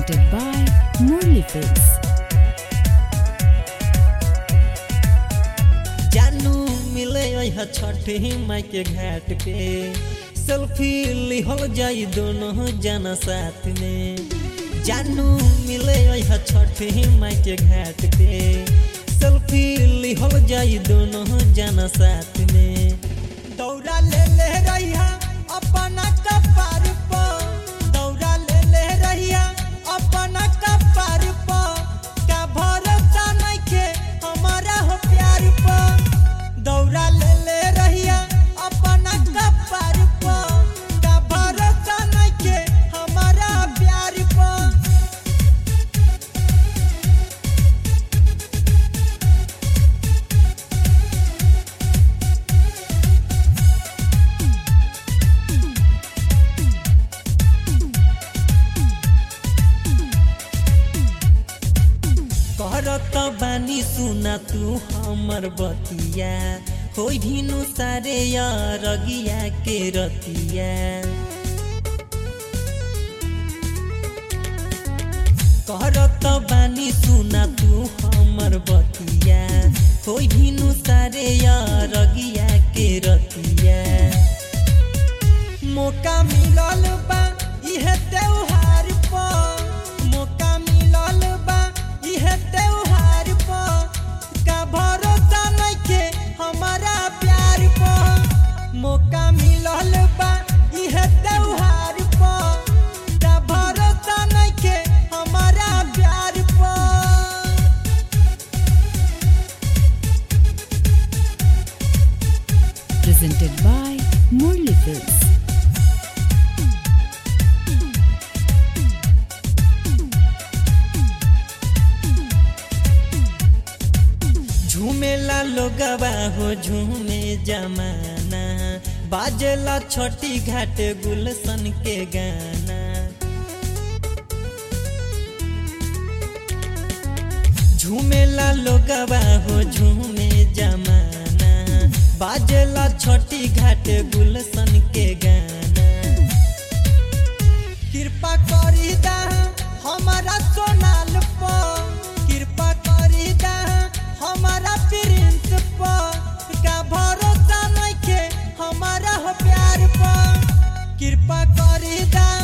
presented by Murli Films. जानू मिले यह छठी माई के घाट पे सेल्फी लिहल जाई दोनों जना साथ में जानू मिले यह छठी माई के घाट पे सेल्फी लिहल जाई दोनों जना साथ में दौड़ा ले ले रहिया अपना कपार पर दौड़ा ले ले रहिया अपना कपार पर का भरोसा नइखे हमारा हो प्यार पर दौड़ा ले ले रहिया अपना कपार पर का भरोसा नइखे हमारा प्यार पर करत बानी सुना तू हमर बतिया हो भिनु सारे रगिया के रतिया करत बानी सुना तू हमर बतिया हो भिनु सारे रगिया के रतिया मौका मिलल बा इहे त्योहार पर मौका मिलल बा इहे त्योहार पर का भरोसा नइखे हमारा प्यार पर मौका मिलल बा इहे त्योहार पर का भरोसा नइखे हमारा प्यार पर Presented by Murli Films. झूमेला लोगवा हो झूमे जमाना बाजेला छोटी घाट गुलशन के गाना झूमेला लोगवा हो झूमे जमाना बाजेला छोटी घाट गुलशन के गाना कृपा करी दा हमारा सोनाल पर कृपा करी दा हमारा प्रिंस पर का भरोसा नइखे हमारा हो प्यार पर कृपा करी दा